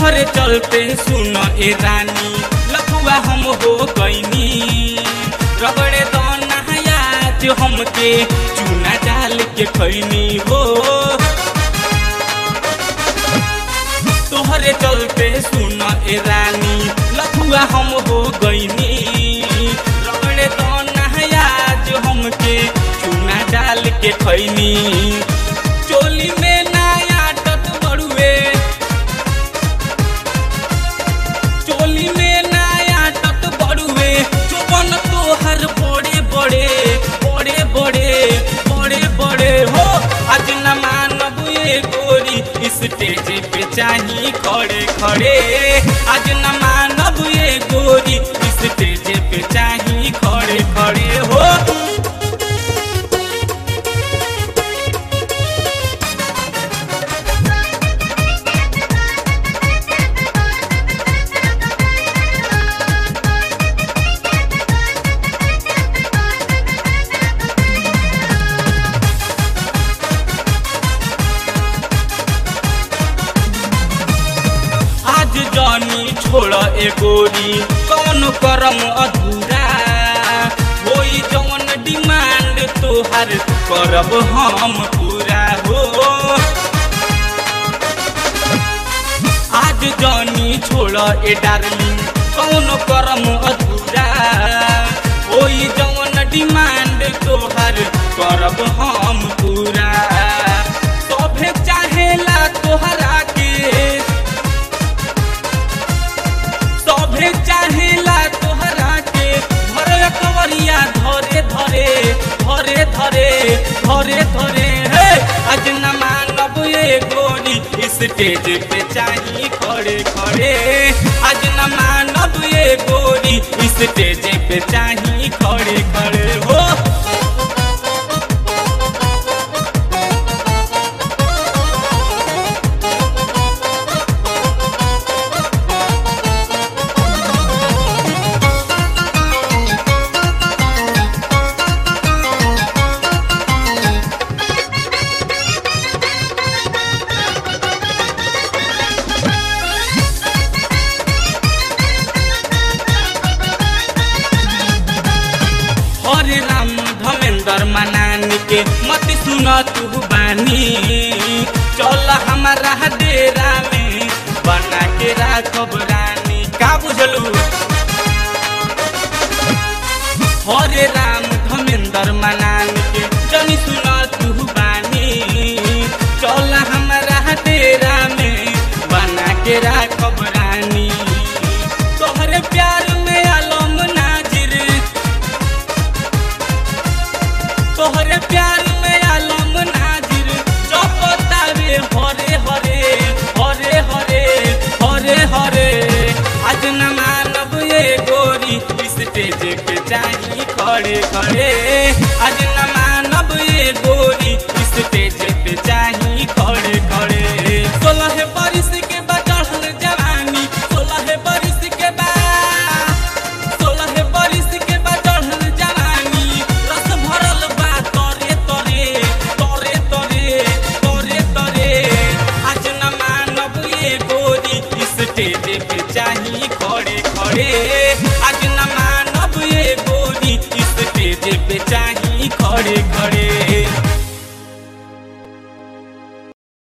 तोहरे चलते सुन ए रानी लखुआ हम हो गईनी रगड़े दाना याद हमके चूना डाल के खैनी हो तोहरे चलते सुन ए रानी लखुआ हम हो गईनी रगड़े दाना याद हमके चूना डाल के खैनी चोली में नया टट बड़ुए चोली में नया टट बड़ुए चुपन तोहर बड़े बड़े बड़े बड़े बड़े बड़े हो आज न मानब ये गोरी स्टेज पे चाही खड़े खड़े आज न मानब ये गोरी स्टेज पे चाही खड़े खड़े हो आज जानी छोड़ ए गोरी कौन करम अधूरा होई जवन डिमांड तोहर करब हम पूरा हो आज जानी छोड़ ए डार्लिंग कौन करम अधूरा होई जवन डिमांड तोहर करब हम पूरा सभे चाहेला तोहरा के सभे चाहेला तोहरा के धरे कवरिया धरे धरे धरे धरे धरे धरे हे आज न मानब ये गोरी स्टेज पे चाही खड़े खड़े आज न मानब ये गोरी स्टेज पे चाही खड़े खड़े हो हरे राम धमेंद्र मनानी के मत सुन तू बानी चल हमारा डेरा में बना के राखब रानी का बुझलू हरे राम धमेंद्र मनानी के जनी सुन तू बानी चल हमारा डेरा में बना के राखब रानी तोहरे प्यार में आलम नाजिर तोहरे प्यार में आलम नाजिर चपतावे हरे हरे हरे हरे हरे हरे आज न मानब ये गोरी स्टेज पे चाही खड़े खड़े आज न मानब ये गोरी स्टेज पे चाही खड़े खड़े सोलह बरिस के बचढ़ल जवानी सोलह बरिस के बाद सोलह बरिस के बचढ़ल जवानी रस भरल बा तरे तरे तरे तरे तरे तरे आज न मानब ये गोरी स्टेज पे चाही खड़े खड़े